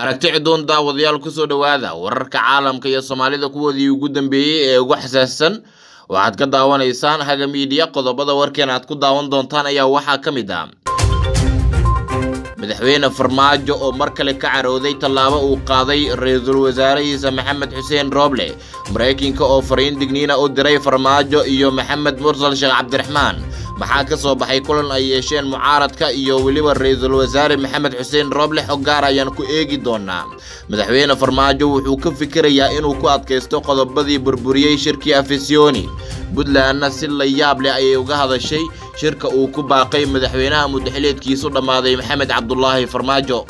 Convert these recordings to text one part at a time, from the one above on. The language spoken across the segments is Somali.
aragti cidoon daawadayaal kusoo dhowaada wararka caalamka iyo soomaalida kuwoodii ugu dambeeyey ee ugu xasaassan waxaad ka daawanaysaan haga miidiya qodobada warkeen aad ku daawan doontaan ayaa waxaa ka mid ah madaxweyne farmaajo oo mar kale ka carooday tallaabo uu qaaday ra-iisul wasaarihiisa maxamed xuseen rooble maraykanka oo fariin digniina u diray farmaajo iyo maxamed mursal sheekh cabdiraxmaan maxaa ka soo baxay kulan ay yeesheen mucaaradka iyo weliba ra-iisul wasaare maxamed xuseen rooble xog gaar ayaan ku eegi doonaa madaxweyne farmaajo wuxuu ka fikirayaa inuu ku adkaysto qodobadii burburiyey shirkii afisyooni puntlandna si la yaab leh ayay uga hadashay shirka uu ku baaqay madaxweynaha mudaxileedkiisu dhammaaday maxamed cabdulaahi farmaajo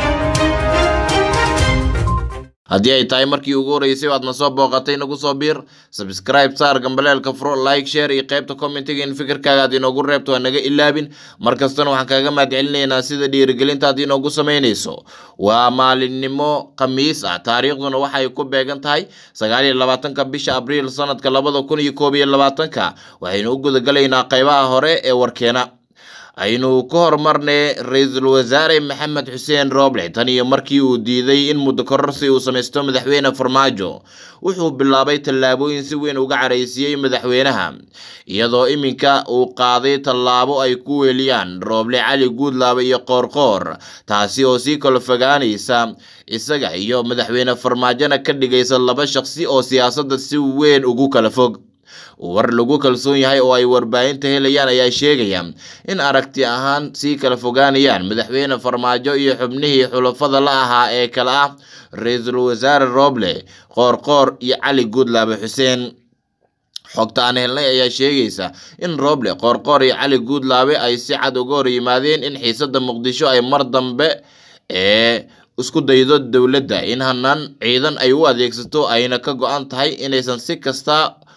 haddii ay tahay markii ugu horreysay o aadna soo booqatay nagu soo biir sabscribe saar gambaleelka furo like share iyo qaybta commentiga in fikirkaaga aad inoogu reebto ha naga ilaabin mar kastana waxaan kaaga mahadcelinaynaa sida dhiirigelinta aad inoogu samaynayso waa maalinimo khamiis ah taariikhduna waxay ku beegan tahay sagaal iyo labaatanka bisha abriil sanadka labada kun iyo koob iyo labaatanka waxaynu u gudagalaynaa qaybaha hore ee warkeena aynu ka horumarnay ra-iisul wasaare maxamed xuseen rooble tan iyo markii uu diiday in muddo kororsi uu samaysto madaxweyne farmaajo wuxuu bilaabay tallaabooyin si weyn uga caraysiiyey madaxweynaha iyadoo iminka uu qaaday tallaabo ay ku weeliyaan rooble cali guudlaabe iyo qoorqoor taasi oo sii kala fogaanaysa isaga iyo madaxweyne farmaajona ka dhigaysa laba shaqsi oo siyaasadda si weyn ugu kala fog war lagu kalsoon yahay oo ay warbaahinta helayaan ayaa sheegaya in aragti ahaan sii kala fogaanayaan madaxweyne farmaajo iyo xubnihii xulafada la ahaa ee kale ah ra-iisul wasaare rooble qoorqoor iyo cali guudlaabe xuseen xogta aan helnay ayaa sheegaysa in rooble qoorqoor iyo cali guudlaabe ay si cad uga hor yimaadeen in xiisadda muqdisho ay mar dambe ee isku daydo dowladda in hanaan ciidan ay u adeegsato ayna ka go-an tahay inaysan si kasta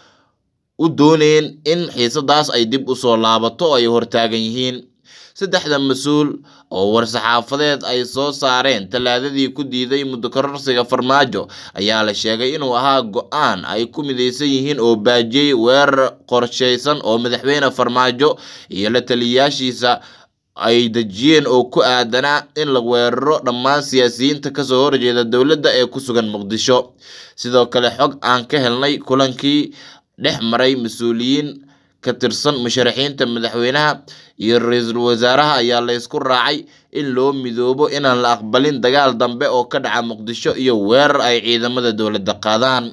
u dooneyn in xiisadaas ay dib u soo laabato oo ay hortaagan yihiin saddexda mas-uul oo war-saxaafadeed ay soo saareen tallaadadii ku diiday muddo kororsiga farmaajo ayaa la sheegay inuu ahaa go-aan ay ku midaysan yihiin oo baajiyey weerar qorshaysan oo madaxweyne farmaajo iyo la taliyayaashiisa ay dejiyeen oo ku aadanaa in la weeraro dhammaan siyaasiyiinta kasoo horjeeda dowladda ee ku sugan muqdisho sidoo kale xog aan ka helnay kulankii dhex maray mas-uuliyiin ka tirsan musharaxiinta madaxweynaha iyo ra-iisul wasaaraha ayaa laysku raacay in loo midoobo inaan la aqbalin dagaal dambe oo ka dhaca muqdisho iyo weerar ay ciidamada dowladda qaadaan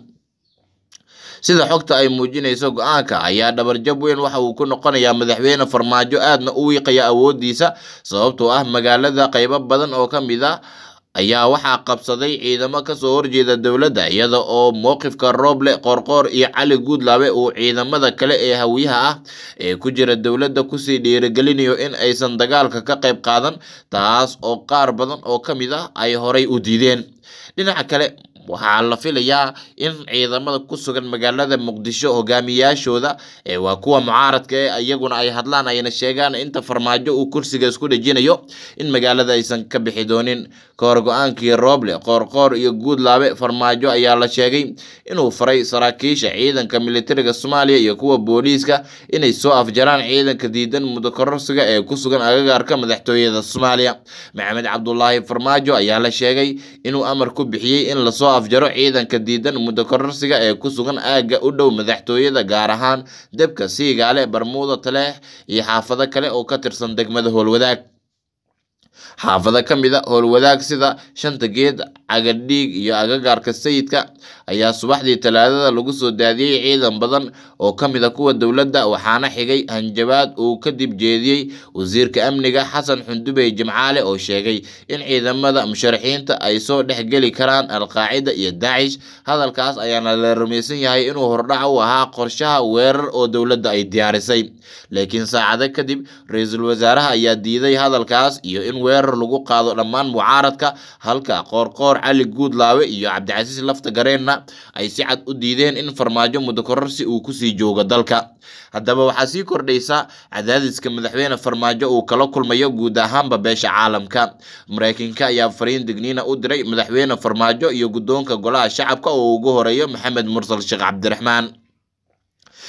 sida xogta ay muujinayso go-aanka ayaa dhabarjab weyn waxa uu ku noqonayaa madaxweyne farmaajo aadna u wiiqaya awoodiisa sababtoo ah magaalada qaybo badan oo ka mid ah ayaa waxaa qabsaday ciidamo kasoo horjeeda dowladda iyada oo mowqifka rooble qoorqoor iyo cali guudlaabe uu ciidamada kale ee hawiyaha ah ee ku jira dowladda kusii dhiirigelinayo in aysan dagaalka ka qayb qaadan taas oo qaar badan oo ka mid ah ay horay u diideen dhinaca kale waxaa la filayaa in ciidamada ku sugan magaalada muqdisho hogaamiyaashooda ee waa kuwa mucaaradka ee iyaguna ay hadlaan ayna sheegaan inta farmaajo uu kursiga isku dhejinayo in magaalada aysan ka bixi doonin kahor go-aankii rooble qoorqoor iyo guudlaabe farmaajo ayaa la sheegay inuu faray saraakiisha ciidanka militariga soomaaliya iyo kuwa booliiska inay soo afjaraan ciidanka diidan muddo kororsiga ee ku sugan agagaarka madaxtooyada soomaaliya maxamed cabdulaahi farmaajo ayaa la sheegay inuu amar ku bixiyey in lasoo afjaro ciidanka diidan muddo kororsiga ee ku sugan aagga u dhow madaxtooyada gaar ahaan debka siigaale barmuuda taleex iyo xaafado kale oo ka tirsan degmada howlwadaag xaafado ka mid a howlwadaag sida shanta geed cagadhiig iyo agagaarka sayidka ayaa subaxdii talaadada lagu soo daadiyey ciidan badan oo ka mid a kuwa dowladda waxaana xigay hanjabaad uu kadib jeediyey wasiirka amniga xasan xundubey jimcaale oo sheegay in ciidamada musharaxiinta ay soo dhexgeli karaan alqaacida iyo daacish hadalkaas ayaana la rumaysan yahay inuu hordhac u ahaa qorshaha weerar oo dowladda ay diyaarisay laakiin saacado kadib ra-iisul wasaaraha ayaa diiday hadalkaas iyo in weerar lagu qaado dhammaan mucaaradka halka qoorqoor cali guudlaawe iyo cabdicasiis lafta gareenna ay si cad u diideen in farmaajo muddo kororsi uu kusii joogo dalka haddaba waxaa sii kordhaysa cadaadiska madaxweyne farmaajo uu kala kulmayo guud ahaanba beesha caalamka maraykanka ayaa fariin digniina u diray madaxweyne farmaajo iyo guddoonka golaha shacabka oo ugu horeeyo maxamed mursal sheekh cabdiraxmaan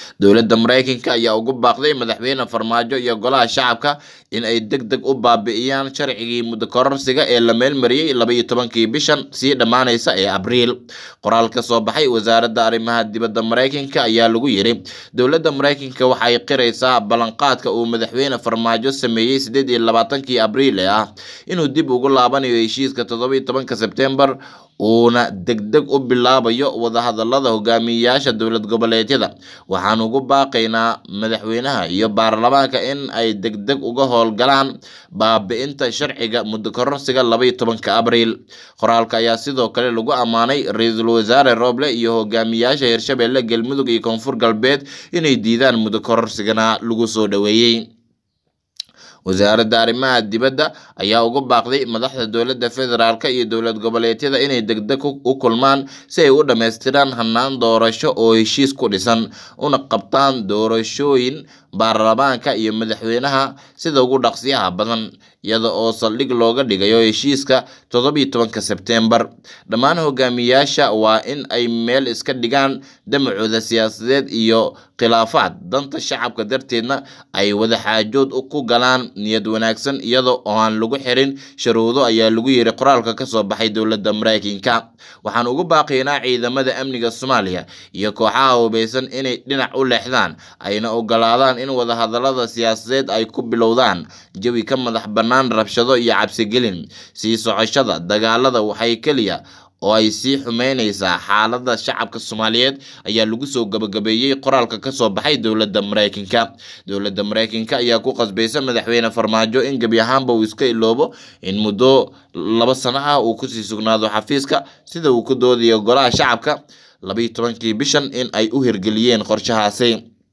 dowladda maraykanka ayaa ugu baaqday madaxweyne farmaajo iyo golaha shacabka in ay deg deg u baabi'iyaan sharcigii muddo kororsiga ee la meelmariyey laba iyo tobankii bishan sii dhammaanaysa ee abriil qoraal ka soo baxay wasaaradda arrimaha dibadda maraykanka ayaa lagu yiri dowladda maraykanka waxay qiraysaa ballanqaadka uu madaxweyne farmaajo sameeyey sideed iyo labaatankii abriil ee ah inuu dib ugu laabanayo heshiiska toddoba iyo tobanka sebtembar uuna degdeg u bilaabayo wadahadalada hogaamiyeyaasha dowlad goboleedyada waxaan ugu baaqaynaa madaxweynaha iyo baarlamaanka in ay degdeg uga howlgalaan baabi'inta sharciga muddo kororsiga laba iyo tobanka abriil qoraalka ayaa sidoo kale lagu ammaanay ra-iisul wasaare rooble iyo hogaamiyeyaasha hirshabelle galmudug iyo koonfur galbeed inay diidaan muddo kororsigana lagu soo dhoweeyey wasaaradda arrimaha dibadda ayaa ugu baaqday madaxda dowladda federaalk iyo dowlad goboleedyada inay degdeg u kulmaan si ay u dhammaystiraan hannaan doorasho oo heshiis ku dhisan una qabtaan doorashooyin baarlamaanka iyo madaxweynaha sida ugu dhaqsiyaha badan iyada oo saldhig looga dhigayo heshiiska toddobiyo tobanka sebtembar dhammaan hogaamiyayaasha waa in ay meel iska dhigaan damacooda siyaasadeed iyo khilaafaad danta shacabka darteedna ay wadaxaajood ku galaan niyad wanaagsan iyada oo aan lagu xirin sharuudo ayaa lagu yiri qoraalka ka soo baxay dowladda maraykanka waxaan ugu baaqaynaa ciidamada amniga soomaaliya iyo kooxaha hubeysan inay dhinac u leexdaan ayna ogolaadaan in wadahadalada siyaasadeed ay ku bilowdaan jawi ka madax bannaan rabshado iyo cabsigelin sii socoshada dagaalada waxay keliya oo ay sii xumeyneysaa xaaladda shacabka soomaaliyeed ayaa lagu soo gabagabeeyey qoraalka ka soo baxay dowladda maraykanka dowladda maraykanka ayaa ku qasbaysa madaxweyne farmaajo in gebi ahaanba uu iska iloobo in muddo laba sano ah uu kusii sugnaado xafiiska sida uu ku doodayo golaha shacabka labaiyo tobankii bishan in ay u hirgeliyeen qorshahaasi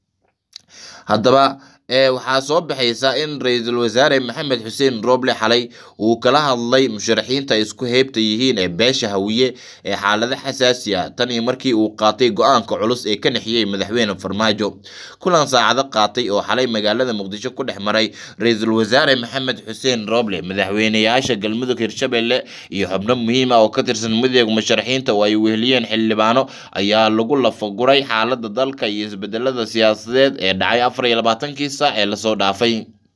haddaba waxaa soo baxaysa in ra-iisul wasaare maxamed xuseen rooble xalay uu kala hadlay musharaxiinta ay isku heybta yihiin ee beesha hawiye ee xaalado xasaasi ah tan iyo markii uu qaatay go-aanka culus ee ka nexiyey madaxweyne farmaajo kulan saacado qaatay oo xalay magaalada muqdisho ku dhex maray ra-iisul wasaare maxamed xuseen rooble madaxweyneyaasha galmudug hirshabelle iyo xubno muhiim ah oo ka tirsan midooda musharaxiinta oo ay weheliyeen xildhibaano ayaa lagu lafaguray xaalada dalka iyo isbedelada siyaasadeed ee dhacay afar iyo labaatankii ee lasoo dhaafay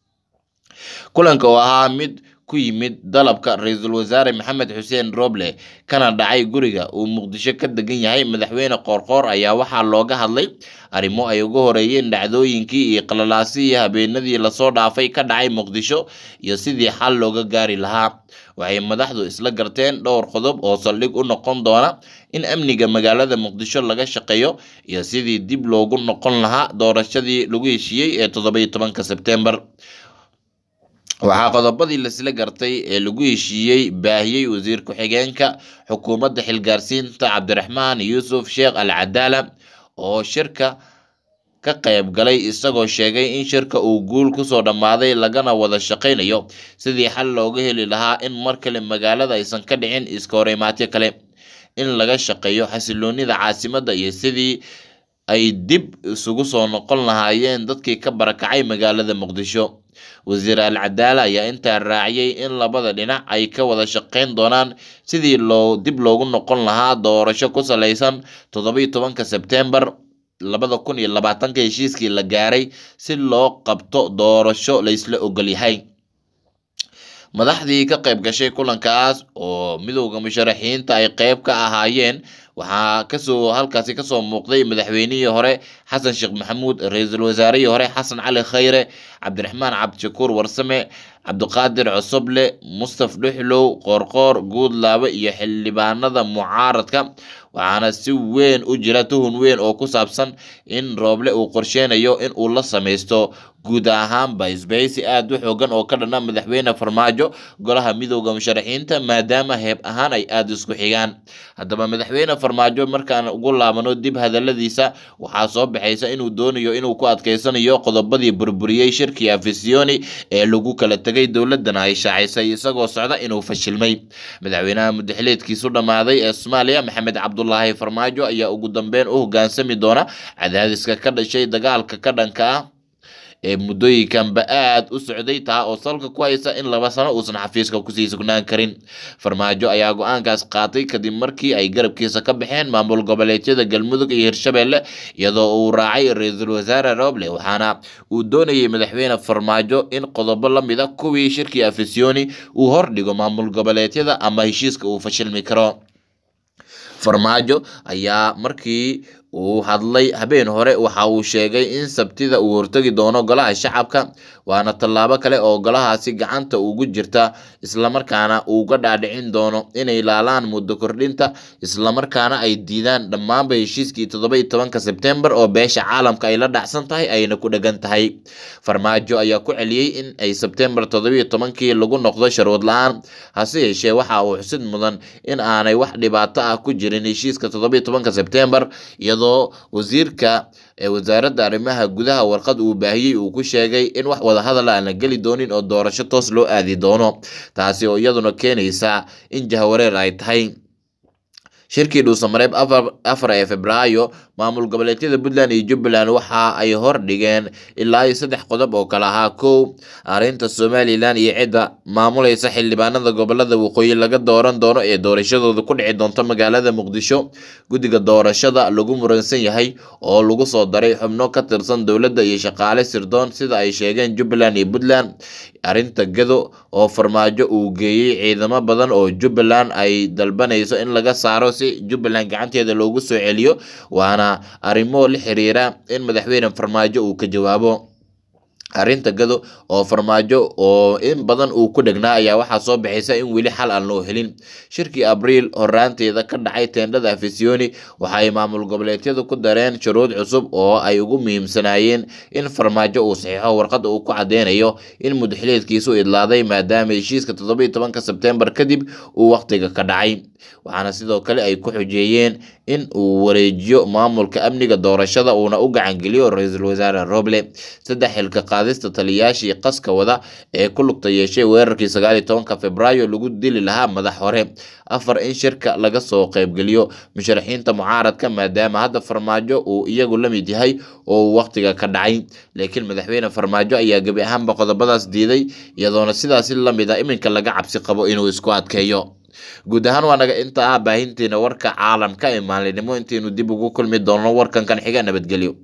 kulanka oo ahaa mid ku yimid dalabka ra-iisul wasaare maxamed xuseen roble kana dhacay guriga uu muqdisho ka degan yahay madaxweyne qoorqoor ayaa waxaa looga hadlay arrimo ay uga horeeyeen dhacdooyinkii iyo qalalaasihii habeenadii lasoo dhaafay ka dhacay muqdisho iyo sidii xal looga gaari lahaa waxay madaxdu isla garteen dhowr qodob oo saldhig u noqon doona in amniga magaalada muqdisho laga shaqeeyo iyo sidii dib loogu noqon lahaa doorashadii lagu heshiiyey ee toddobiyo tobanka sebtembar waxaa qodobadii lasla gartay ee lagu heshiiyey baahiyey wasiir ku-xigeenka xukuumadda xilgaarsiinta cabdiraxmaan yuusuf sheekh al cadaala oo shirka ka qayb galay isagoo sheegay in shirka uu guul kusoo dhammaaday lagana wada shaqaynayo sidii xal looga heli lahaa in mar kale magaalada aysan ka dhicin iska horimaatyo kale in laga shaqeeyo xasiloonida caasimadda iyo sidii ay dib isugu soo noqon lahaayeen dadkii ka barakacay magaalada muqdisho wasiir al cadaala ayaa intaa raaciyey in labada dhinac ay ka wada shaqeyn doonaan sidii loo dib loogu noqon lahaa doorasho ku salaysan toddobiyo tobanka sebtembar labada kun iyo labaatanka heshiiskii la gaaray si loo qabto doorasho laysla ogol yahay madaxdii ka qayb gashay kulankaas oo midowda musharaxiinta ay qayb ka ahaayeen waxaa kasoo halkaasi kasoo muuqday madaxweynihii hore xasan sheekh maxamuud ra-iisul wasaarihii hore xasan cali khayre cabdiraxmaan cabdishakuur warsame cabdiqaadir cosoble mustaf dhuxlow qoorqoor guudlaabe iyo xildhibaanada mucaaradka waxaana si weyn u jira tuhun weyn oo ku saabsan in rooble uu qorsheynayo in uu la sameysto guud ahaanba isbahaysi aada u xoogan oo ka dhana madaxweyne farmaajo golaha midowda musharaxiinta maadaama heeb ahaan ay aada isku xigaan haddaba madaxweyne farmaajo markaan ugu laabano dib hadaladiisa waxaa soo baxaysa inuu doonayo inuu ku adkeysanayo qodobadii burburiyey shirkii afisiyoni ee lagu kala tegay dowladana ay shaacisay isagoo socda inuu fashilmay madaxweynaha mudaxileedkiisu dhammaaday ee soomaaliya maxamed cabdulaahi farmaajo ayaa ugu dambeyn u hogaansami doona cadaadiska ka dhashay dagaalka ka dhanka ah ee muddooyinkanba aad u socday taa oo salka ku haysa in laba sano uusan xafiiska kusii sugnaan karin farmaajo ayaa go-aankaas qaatay kadib markii ay garabkiisa ka baxeen maamul goboleedyada galmudug iyo hirshabelle iyadoo uu raacay ra-iisul wasaare roble waxaana uu doonayay madaxweyne farmaajo in qodobo la mida kuwii shirkii afisyooni uu hordhigo maamul goboleedyada ama heshiiska uu fashilmi karo farmaajo ayaa markii uu hadlay habeen hore waxa uu sheegay in sabtida uu hortegi doono golaha shacabka waana tallaabo kale oo golahaasi gacanta ugu jirta islamarkaana uu ga dhaadhicin doono inay laalaan muddo kordhinta islamarkaana ay diidaan dhammaanba heshiiskii toddoba iyo tobanka sebtembar oo beesha caalamka ay la dhacsan tahay ayna ku dhegan tahay farmaajo ayaa ku celiyey in ay sebtembar toddoba iyo tobankii lagu noqdo sharuud la-aan hase yeeshee waxa uu xusid mudan in aanay wax dhibaato ah ku jirin heshiiska toddoba iyo tobanka sebtembar iyadoo wasiirka ee wasaaradda arrimaha gudaha warqad uu baahiyey uu ku sheegay in wax wadahadal aan la geli doonin oo doorasho toos loo aadi doono taasi oo iyaduna keenaysa in jahawareer ay tahay shirkii dhuusamareeb afar ee febraayo maamul goboleedyada puntland iyo jubbaland waxa ay hordhigeen ilaa iyo saddex qodob oo kale ahaa kow arrinta somalilan iyo cidda maamulaysa xildhibaanada gobolada waqooyi laga dooran doono ee doorashadooda ku dhici doonta magaalada muqdisho guddiga doorashada lagu muransan yahay oo lagu soo daray xubno ka tirsan dowladda iyo shaqaale sirdoon sida ay sheegeen jubbaland iyo puntland arrinta gado oo farmaajo uu geeyey ciidamo badan oo jubbaland ay dalbanayso in laga saaro si jubbaland gacanteeda loogu soo celiyo waana arrimo la xiriira in madaxweyne farmaajo uu ka jawaabo arrinta gado oo farmaajo oo in badan uu ku dhegnaa ayaa waxaa soo baxaysa in weli xal aan loo helin shirkii abriil horaanteeda ka dhacay teendhada afisyooni waxa ay maamul goboleedyadu ku dareen shuruud cusub oo ay ugu muhiimsanaayeen in farmaajo uu saxiixo warqadda uu ku cadeynayo in mudaxileedkiisu idlaaday maadaama heshiiska toddoba iyo tobanka sebtembar kadib uu wakhtiga ka dhacay waxaana sidoo kale ay ku xujeeyeen in uu wareejiyo maamulka amniga doorashada uuna u gacangeliyo ra-iisul wasaare roble saddex xilka qaadista taliyaashii qaska wada ee ku lugta yeeshay weerarkii sagaal iyo tobanka februaayo lagu dili lahaa madax hore afar in shirka laga soo qaybgeliyo musharaxiinta mucaaradka maadaama hadda farmaajo uu iyagu la mid yahay oo uu wakhtiga ka dhacay laakiin madaxweyne farmaajo ayaa gebi ahaanba qodobadaas diiday iyadoona sidaasi lamid a iminka laga cabsi qabo inuu isku adkeeyo guud ahaan waa naga inta ah baahintiina warka caalamka ee maalinimo intaynu dib ugu kulmi doono warkan kan xiga nabadgelyo